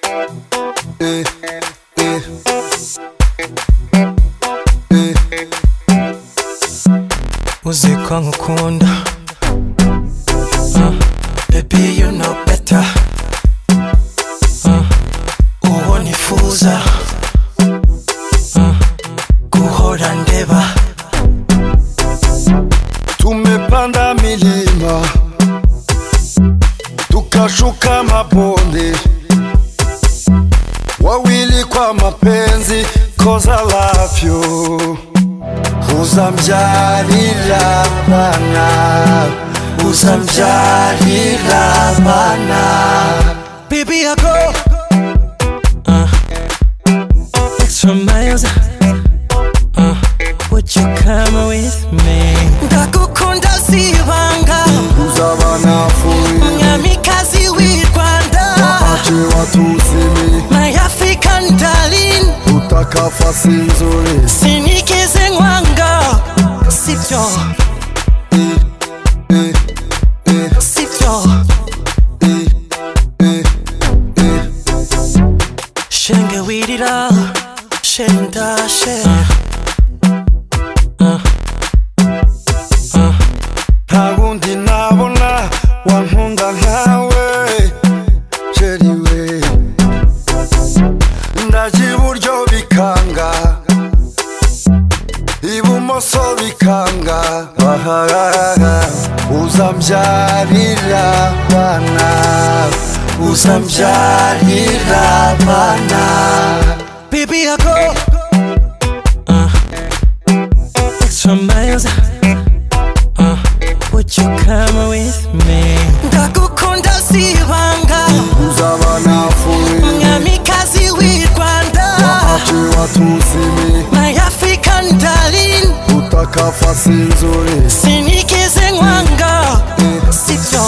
Eh, eh. Eh. Uzi ko nkukunda Uh, Baby you know better Uh, Uwo nifuza Uh, Guhora ndeba Tumepanda milima tukashuka mabonde, wawili kwa mapenzi, cause I love you. Uzamjalila bana, uzamjalila bana. Baby I go Uh, Extra miles Uh, Would you come with me? ndagukunda si ibanga Uzaba nafuri mwamikazi w'i rwanda ache watusi mi my african darling utakafasi nzuri sinigeze nkwanga sibyo sibyo Shenge wirira shenda she nta wundi nabona wankunda nkawe sheri we ndaje iburyo bikanga ibumoso bikanga ahahaha uzambyarira bana uzambyarira bana Baby I go uh, Extra miles uh, Would you come with me? ndagukunda si ibanga uzaba nafuri mwamikazi w'i rwanda ache watusimi my african darling utakafasi nzuri sinigeze nkwanga sibyo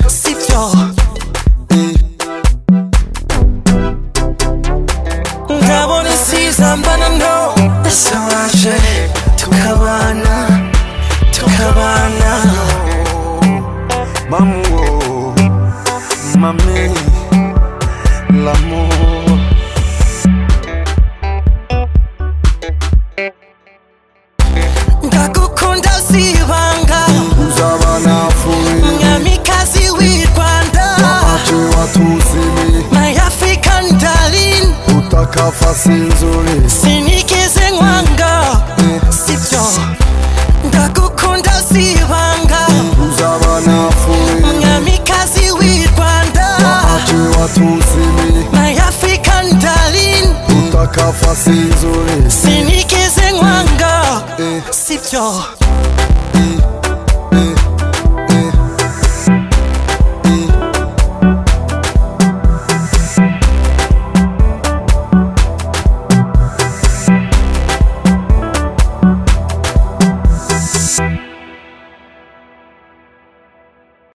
sibyo ndabona isiza mbana no ese waje tukabana tukabana Mamuo, mami, l'amour. ndagukunda si ibanga Uzaba nafuri, mwamikazi w'i rwanda ache watusimi, my african darling utakafasi nzuri. sinigeze nkwanga sibyo ndagukunda si ibanga Uzaba nafuri, mwamikazi w'i rwanda ache watusimi, my african darling utakafasi nzuri. sinigeze nkwanga Eh. sibyo